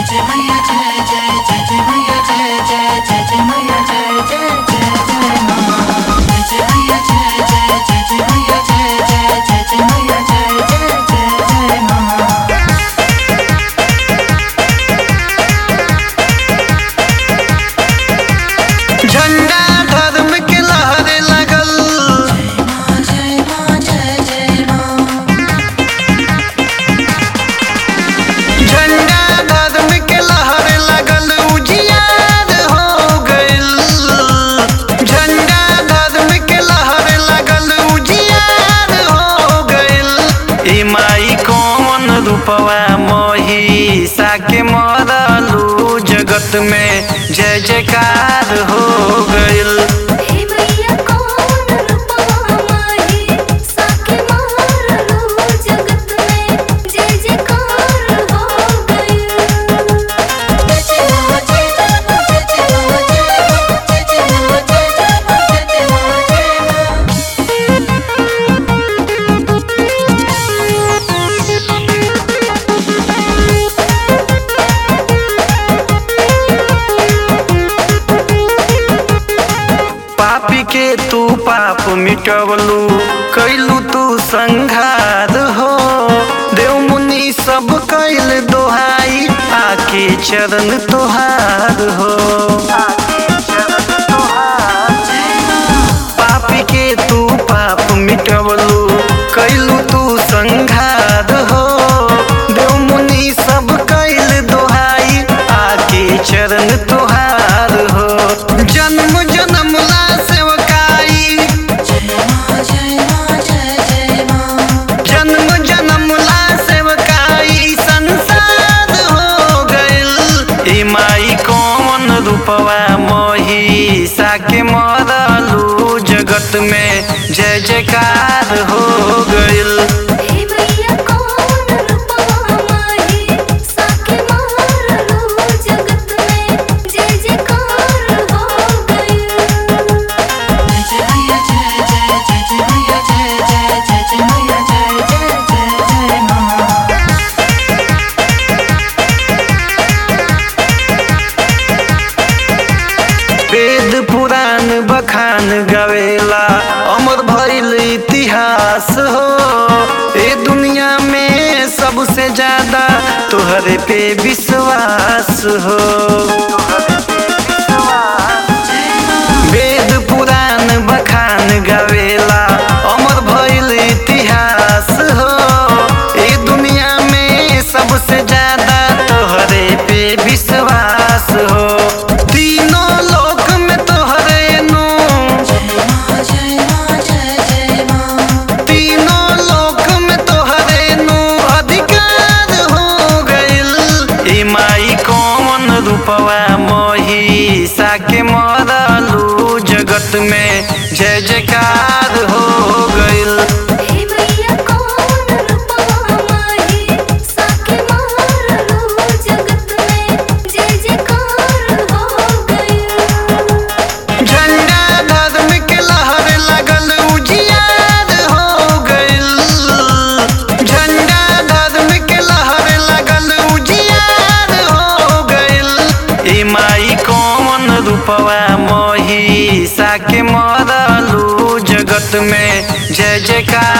जय मैया जय जय जय जय मैया जय जय जय जय मैया जय जय जय जय माँ जय जय मैया जय जय जय जय मैया जय जय जय जय मैया जय जय जय जय माँ झंडा धर्म के लहरे लगल माँ जय माँ जय जय माँ झंडा धर्म के लहरे लगल उजियार हो गइल झंडा धर्म के लहरे लगल उजियार हो गइल ई माई कौन रूपवा मोही साके मरलू जगत में जय जयकार हो गइल हे मैया कौन रूपवा माही साके मारलो जगत में जय जयकार हो गइल जय जय माँ जय जय माँ जय जय माँ जय जय माँ जय जय माँ जय जय माँ जय जय माँ पापी के तू पाप मिटवलू कैलू तू संघार हो देव मुनि सब कैल दोहाई आके चरण तोहार हो पापी के तू पाप मिटवलू कैलू तू संघार हो देव मुनि सब कैल दोहाई आके चरण तोहार हो जन्म जन्म ला सेवकाई जय माँ जय माँ जय जय माँ जन्म जन्म ला सेवकाई संसार हो गइल ई माई कौन रूपवा मोही साके मरलू जगत में जय जयकार हो गइल हे मैया कौन रूपवा माही साके मारलो जगत में जय जयकार हो गइल जय जय मैया जय जय जय जय मैया जय जय जय जय मैया जय जय जय जय माँ वेद पुराण बखान गवेला अमर भइल इतिहास हो ए दुनिया में सबसे ज्यादा तोहरे पे विश्वास हो वेद पुराण बखान गवेला अमर भइल इतिहास हो ए दुनिया में सबसे ज्यादा तोहरे पे विश्वास हो तीनों लोक में तोहरे नु जय माँ जय माँ जय जय माँ तीनों लोक में तोहरे नु अधिकार हो गइल ई माई कौन रूपवा मोही साके मरलू जगत में जय जयकार हो गइल हे मैया कौन रूपवा माही साके मारलो जगत में जय जयकार हो गइल झंडा धर्म के लहर लगल उजियार हो गइल झंडा धर्म के लहर लगल उजियार हो गइल ई माई कौन रूपवा मोही साके मरलू जगत में जय जयकार